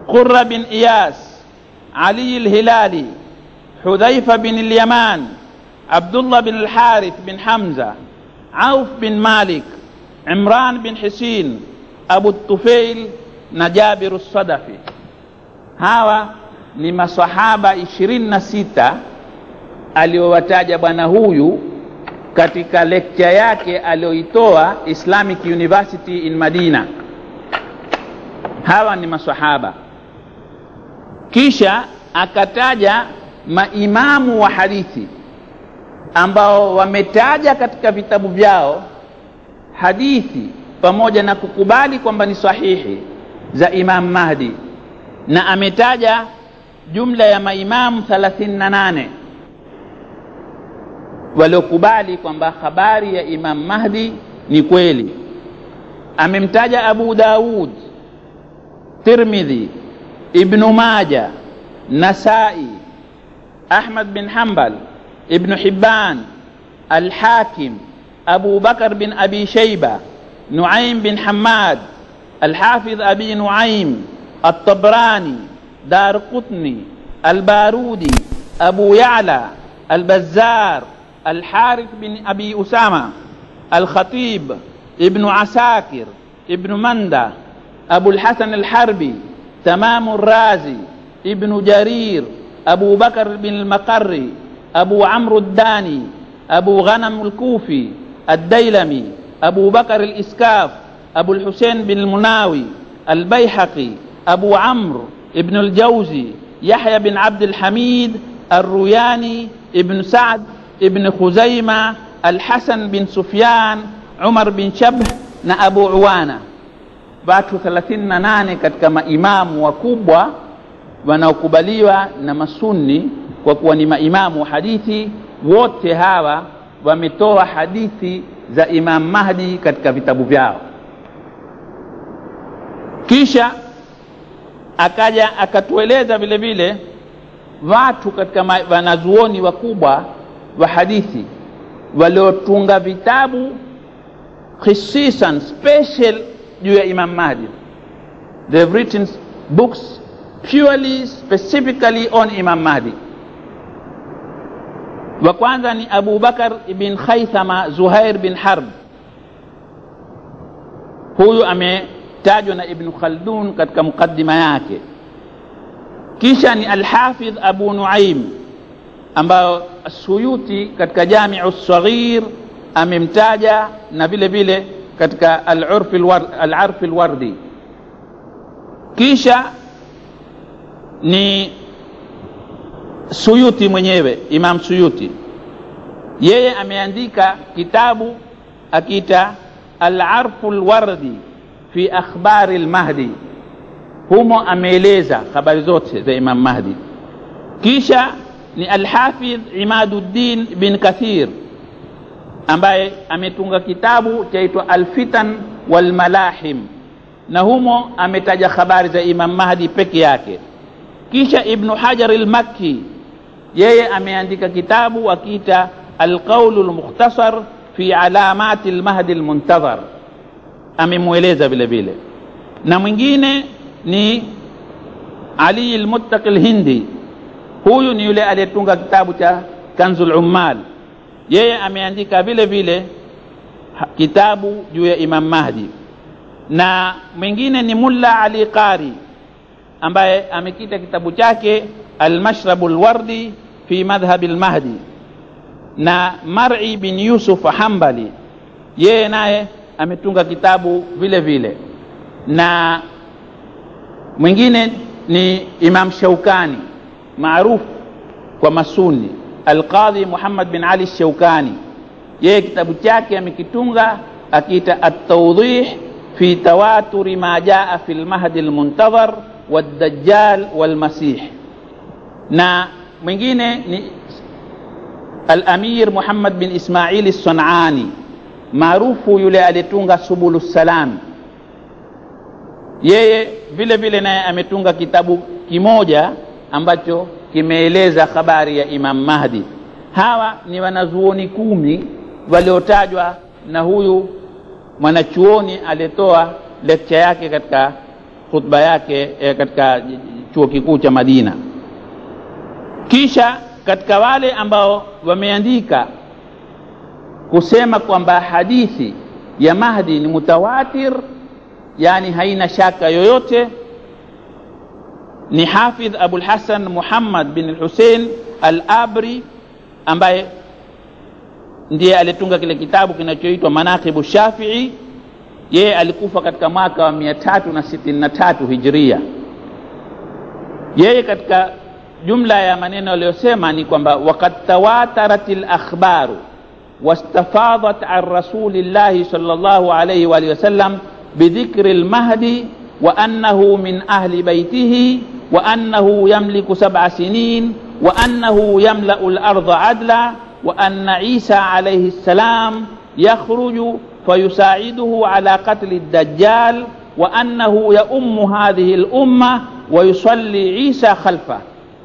قرة بن إياس علي الهلالي حذيفة بن اليمان عبد الله بن الحارث بن حمزة عوف بن مالك عمران بن حسين أبو الطفيل na Jabiru Sadafi. Hawa ni masahaba ishirini na sita aliowataja bwana huyu katika lecture yake aliyoitoa Islamic University in Madina. Hawa ni masahaba, kisha akataja maimamu wa hadithi ambao wametaja katika vitabu vyao hadithi pamoja na kukubali kwamba ni sahihi za Imam Mahdi na ametaja jumla ya maimamu 38 waliokubali kwamba habari ya Imam Mahdi ni kweli. Amemtaja Abu Daud, Tirmidhi, Ibnu Maja, Nasai, Ahmad bin Hanbal, Ibnu Hibban, Al-Hakim, Abu Bakar bin Abi Shayba, Nuaim bin Hamad, الحافظ أبي نعيم الطبراني دار قطني البارودي أبو يعلى البزار الحارث بن أبي أسامة الخطيب ابن عساكر ابن مندى أبو الحسن الحربي تمام الرازي ابن جرير أبو بكر بن المقري أبو عمرو الداني أبو غنم الكوفي الديلمي أبو بكر الإسكاف أبو الحسين بن المناوي البيحقي أبو عمرو ابن الجوزي يحيى بن عبد الحميد الروياني ابن سعد ابن خزيمة الحسن بن سفيان عمر بن شبه na Abu Uwana, watu 38 katika maimamu wakubwa wanaokubaliwa na masunni kwa kuwa ni maimamu wa hadithi. Wote hawa wametoa hadithi za Imam Mahdi katika vitabu vyao. kisha akaja akatueleza vile vile watu katika wanazuoni wakubwa wa hadithi waliotunga vitabu khisisan special juu ya Imam Mahdi. They have written books purely specifically on Imam Mahdi. Wa kwanza ni Abu Bakar ibn Khaythama Zuhair bin Harb, huyu ame tajwa na Ibn Khaldun katika mukaddima yake. Kisha ni Alhafidh Abu Nuaim ambayo Suyuti katika Jamiu Saghir amemtaja na vile vile katika Al-Arf Alwardi. Kisha ni Suyuti mwenyewe, Imam Suyuti, yeye ameandika kitabu akiita Al-Arf Alwardi fi akhbari lmahdi, humo ameeleza habari zote za Imam Mahdi. Kisha ni Alhafidh Imaduddin bin Kathir ambaye ametunga kitabu chaitwa Alfitan Walmalahim, na humo ametaja habari za Imam Mahdi peke yake. Kisha Ibnu Hajar Almakki yeye ameandika kitabu akiita Alqaulu Lmukhtasar fi alamati lmahdi lmuntadhar amemweleza vile vile, na mwingine ni Ali al-Muttaqi al-Hindi. Huyu ni yule aliyetunga kitabu cha Kanzul Ummal, yeye ameandika vile vile kitabu juu ya Imam Mahdi, na mwingine ni Mulla Ali Qari ambaye amekita kitabu chake Al-Mashrabu al-Wardi fi madhhabi al-Mahdi, na Mar'i bin Yusuf Hanbali yeye naye ametunga kitabu vile vile, na mwingine ni Imam Shaukani maarufu kwa Masuni, Alqadhi Muhammad bin Ali Shaukani, yeye kitabu chake amekitunga akiita At-Tawdih fi tawaturi ma jaa fi lmahdi lmuntadhar waddajjal walmasih, na mwingine ni Al-Amir Muhammad bin Ismail As-Sunani maarufu yule aliyetunga Subulu Salam, yeye vile vile naye ametunga kitabu kimoja ambacho kimeeleza habari ya Imam Mahdi. Hawa ni wanazuoni kumi waliotajwa na huyu mwanachuoni aliyetoa lecture yake katika khutba yake eh, katika chuo kikuu cha Madina. Kisha katika wale ambao wameandika kusema kwamba hadithi ya Mahdi ni mutawatir, yani haina shaka yoyote, ni Hafidh Abul Hasan Muhammad bin Hussein Al-Abri ambaye ndiye alitunga kile kitabu kinachoitwa Manaqibu Shafii. Yeye alikufa katika mwaka wa mia tatu na sitini na tatu Hijria. Yeye katika jumla ya maneno aliyosema ni kwamba waqad tawatarat al-akhbaru واستفاضت عن رسول الله صلى الله عليه وآله وسلم بذكر المهدي وأنه من أهل بيته وأنه يملك سبع سنين وأنه يملأ الأرض عدلا وأن عيسى عليه السلام يخرج فيساعده على قتل الدجال وأنه يؤم هذه الأمة ويصلي عيسى خلفه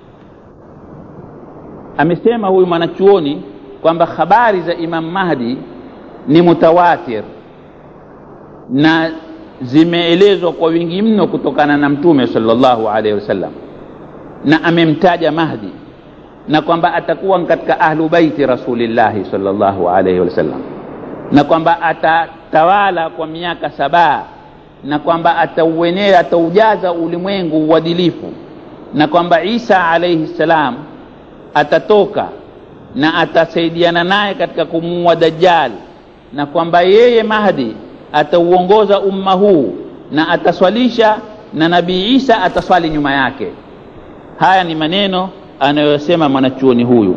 amesema huyu mwanachuoni kwamba habari za Imam Mahdi ni mutawatir na zimeelezwa kwa wingi mno kutokana na Mtume sallallahu alaihi wasallam, na amemtaja Mahdi na kwamba atakuwa katika ahlu baiti Rasulillahi sallallahu alaihi wasallam, na kwamba atatawala kwa miaka saba, na kwamba atauenea, ataujaza ulimwengu uadilifu, na kwamba Isa alaihi salam atatoka na atasaidiana naye katika kumuua Dajjal, na kwamba yeye Mahdi atauongoza umma huu na ataswalisha na Nabii Isa ataswali nyuma yake. Haya ni maneno anayosema mwanachuoni huyu.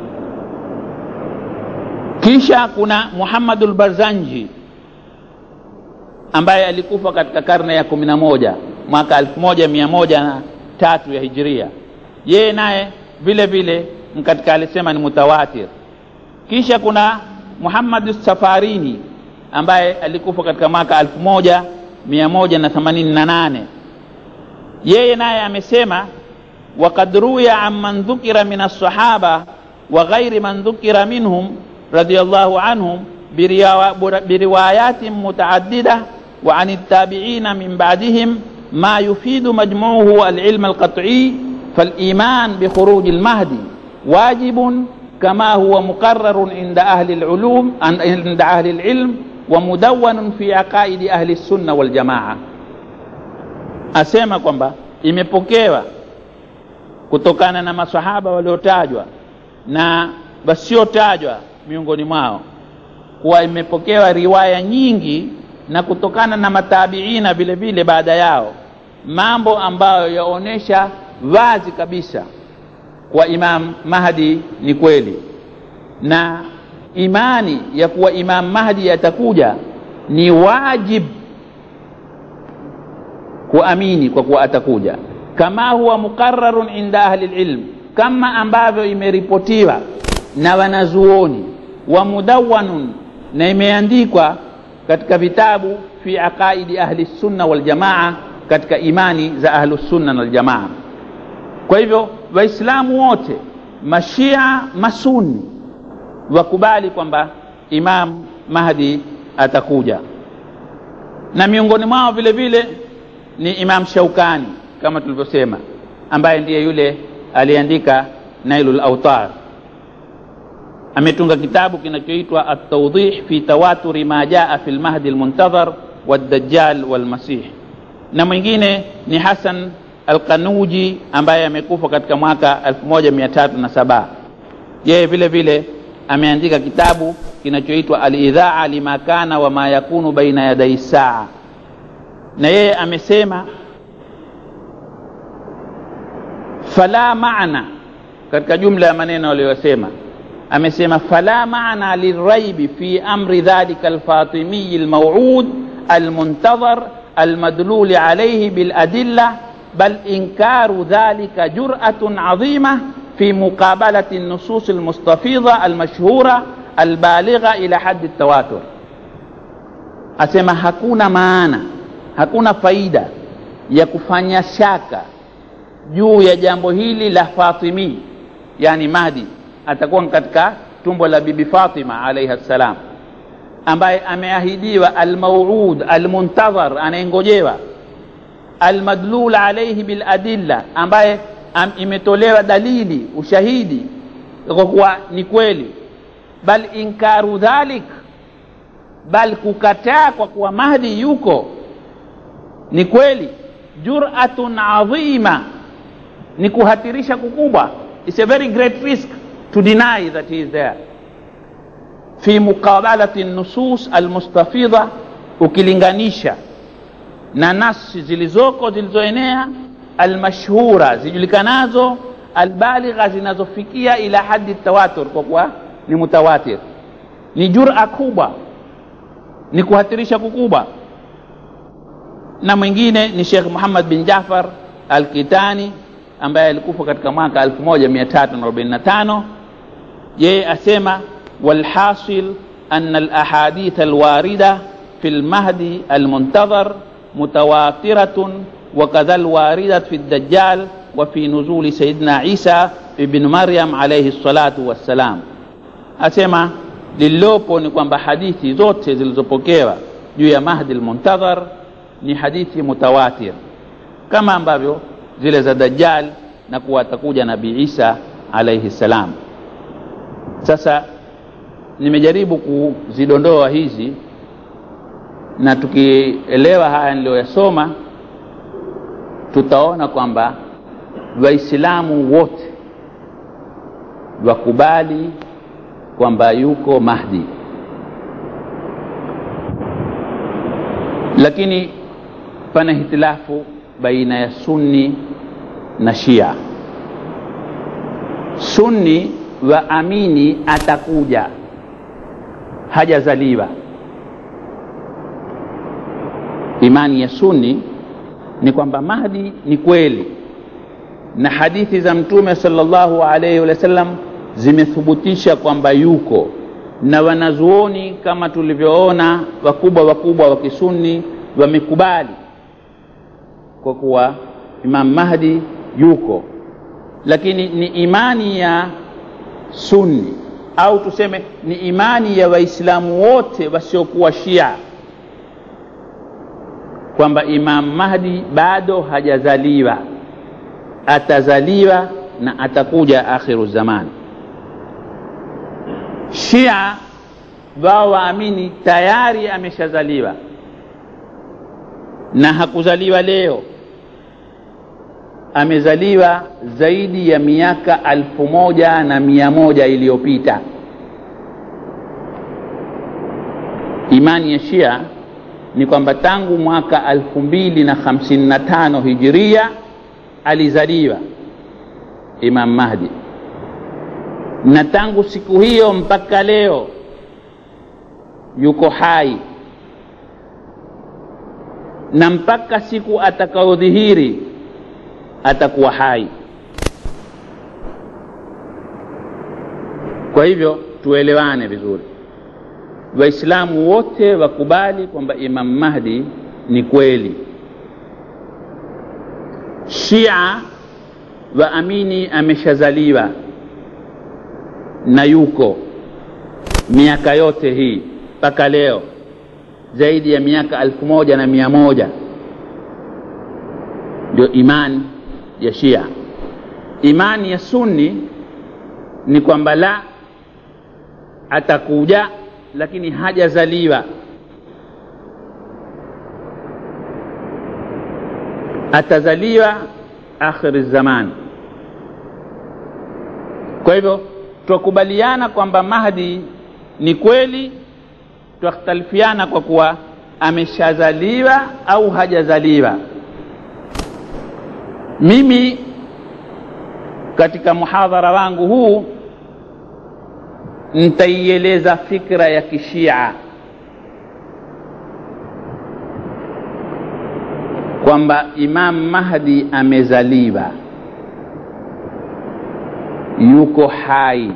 Kisha kuna Muhammadul Barzanji ambaye alikufa katika karne ya kumi na moja mwaka elfu moja mia moja na tatu ya Hijria. Yeye naye vile vile katika alisema ni mutawatir. Kisha kuna Muhammad Safarini ambaye alikufa katika mwaka elfu moja mia moja na themanini na nane. Yeye naye amesema وقد روي عن من ذكر من الصحابة وغير من ذكر منهم رضي الله عنهم بروايات متعددة وعن التابعين من بعدهم ما يفيد مجموعه العلم القطعي فالإيمان بخروج المهدي واجب كما هو مقرر عند أهل العلوم عند أهل العلم ومدون في عقائد أهل السنة والجماعة أسمى kwamba imepokewa kutokana na masahaba waliotajwa na wasiotajwa miongoni mwao kuwa imepokewa riwaya nyingi na kutokana na matabiina vile vile baada yao mambo ambayo yaonyesha wazi kabisa kwa Imam Mahdi ni kweli, na imani ya kuwa Imam Mahdi atakuja ni wajib kuamini kwa kuwa atakuja, kama huwa muqarrarun inda ahli ilm, kama ambavyo imeripotiwa na wanazuoni wa mudawwanun, na imeandikwa katika vitabu fi aqaidi ahli sunna wal jamaa, katika imani za ahlu sunna wal jamaa. Kwa hivyo Waislamu wote mashia masuni wakubali kwamba Imam Mahdi atakuja, na miongoni mwao vile vile ni Imam Shaukani kama tulivyosema, ambaye ndiye yule aliandika Nailul Autar. Ametunga kitabu kinachoitwa At-Tawdih fi tawaturi ma jaa fi al-Mahdi al-Muntadhar wad-Dajjal wal-Masih, na mwingine ni Hasan Alkanuji ambaye amekufa katika mwaka 1307. Yeye vile vile ameandika kitabu kinachoitwa Al-Idhaa lima kana wa ma yakunu baina yadai saa, na yeye amesema fala maana, katika jumla ya maneno aliyosema amesema fala maana liraibi fi amri dhalika alfatimiyi almawud almuntadhar almadluli alayhi biladilla بل إنكار ذلك جرأة عظيمة في مقابلة النصوص المستفيضة المشهورة البالغة إلى حد التواتر asema hakuna maana hakuna faida ya kufanya shaka juu ya jambo hili la Fatimi, yani Mahdi atakuwa katika tumbo la Bibi Fatima alaiha ssalam, ambaye ameahidiwa almauud almuntadhar, anayengojewa almadlul alaihi biladilla ambaye am, imetolewa dalili ushahidi kwa kuwa ni kweli bal inkaru dhalik bal kukataa kwa kuwa mahdi yuko ni kweli juratun adhima ni kuhatirisha kukubwa its a very great risk to deny that he is there fi muqabalati nusus almustafidha ukilinganisha na nasi zilizoko zilizoenea almashhura zijulikanazo albaligha zinazofikia ila hadi tawatur kwa kuwa ni mutawatir ni jura kubwa ni kuhatirisha kukubwa na mwingine ni Sheikh Muhammad bin Jafar Al-Kitani ambaye alikufa katika mwaka 1345 yeye asema walhasil أن الأحاديث الواردة في المهدي المنتظر متواترة وكذا الواردة في الدجال وفي نزول سيدنا عيسى ابن مريم عليه الصلاة والسلام أسمع lililopo ni kwamba hadithi zote zilizopokewa juu ya mahdi almuntadhar ni hadithi mutawatir kama ambavyo zile za dajjal na kuwa atakuja nabii isa alaihi salam sasa nimejaribu kuzidondoa hizi na tukielewa haya niliyoyasoma tutaona kwamba waislamu wote wakubali kwamba yuko mahdi lakini pana hitilafu baina ya sunni na shia sunni waamini atakuja hajazaliwa imani ya sunni ni kwamba mahdi ni kweli na hadithi za mtume sallallahu alaihi wasallam zimethubutisha kwamba yuko na wanazuoni kama tulivyoona wakubwa wakubwa wa kisunni wamekubali kwa kuwa imam mahdi yuko lakini ni imani ya sunni au tuseme ni imani ya waislamu wote wasiokuwa shia kwamba imam mahdi bado hajazaliwa atazaliwa na atakuja akhiru zamani shia wao waamini tayari ameshazaliwa na hakuzaliwa leo amezaliwa zaidi ya miaka alfu moja na mia moja iliyopita imani ya shia ni kwamba tangu mwaka alfu mbili na hamsini na tano hijiria alizaliwa imam mahdi na tangu siku hiyo mpaka leo yuko hai na mpaka siku atakayodhihiri atakuwa hai kwa hivyo tuelewane vizuri waislamu wote wakubali kwamba imam mahdi ni kweli shia waamini ameshazaliwa na yuko miaka yote hii mpaka leo zaidi ya miaka alfu moja na mia moja ndio imani ya shia imani ya sunni ni kwamba la atakuja lakini hajazaliwa atazaliwa akhiri zaman kwa hivyo twakubaliana kwamba mahdi ni kweli twakhtalifiana kwa kuwa ameshazaliwa au hajazaliwa mimi katika muhadhara wangu huu nitaieleza fikra ya kishia kwamba imam mahdi amezaliwa yuko hai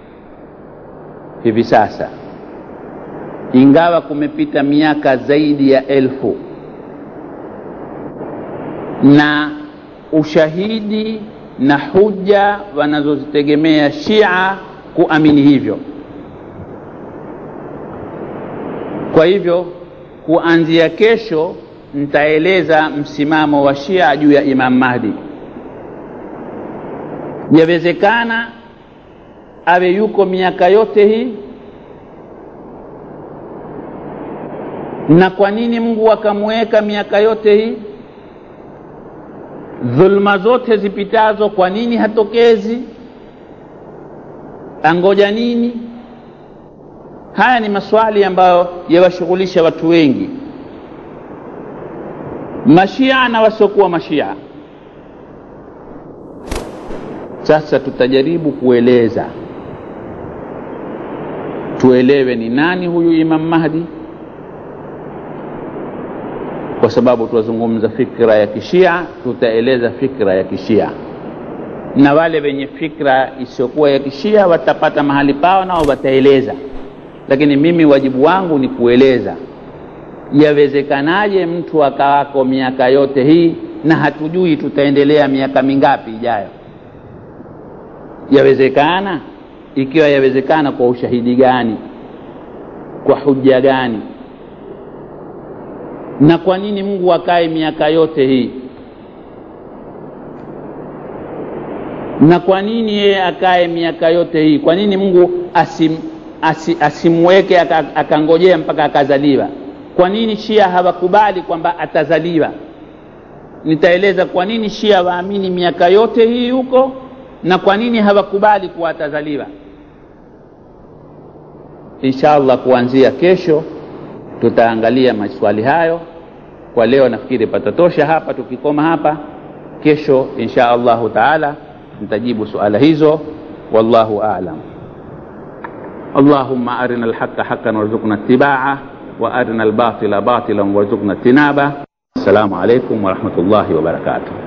hivi sasa ingawa kumepita miaka zaidi ya elfu na ushahidi na huja wanazozitegemea shia kuamini hivyo kwa hivyo kuanzia kesho nitaeleza msimamo wa Shia juu ya Imam Mahdi. Yawezekana awe yuko miaka yote hii, na kwa nini Mungu akamweka miaka yote hii? Dhulma zote zipitazo, kwa nini hatokezi? Angoja nini? Haya ni maswali ambayo yawashughulisha watu wengi, mashia na wasiokuwa mashia. Sasa tutajaribu kueleza, tuelewe ni nani huyu Imam Mahdi, kwa sababu tuwazungumza fikra ya kishia, tutaeleza fikra ya kishia na wale wenye fikra isiyokuwa ya kishia watapata mahali pao, nao wataeleza lakini mimi wajibu wangu ni kueleza yawezekanaje mtu akawako miaka yote hii na hatujui tutaendelea miaka mingapi ijayo. Yawezekana? Ikiwa yawezekana, kwa ushahidi gani? Kwa hujja gani? Na kwa nini Mungu akae miaka yote hii? Na kwa nini yeye akae miaka yote hii? Kwa nini Mungu asim Asi, asimweke akangojea mpaka akazaliwa. Kwa nini Shia hawakubali kwamba atazaliwa? Nitaeleza kwa nini Shia waamini miaka yote hii huko na kwa nini hawakubali kuwa atazaliwa. Insha Allah, kuanzia kesho tutaangalia maswali hayo. Kwa leo nafikiri patatosha hapa, tukikoma hapa. Kesho insha Allahu taala nitajibu suala hizo. Wallahu aalam. اللهم أرنا الحق حقا وارزقنا اتباعه وأرنا الباطل باطلا وارزقنا اجتنابه السلام عليكم ورحمة الله وبركاته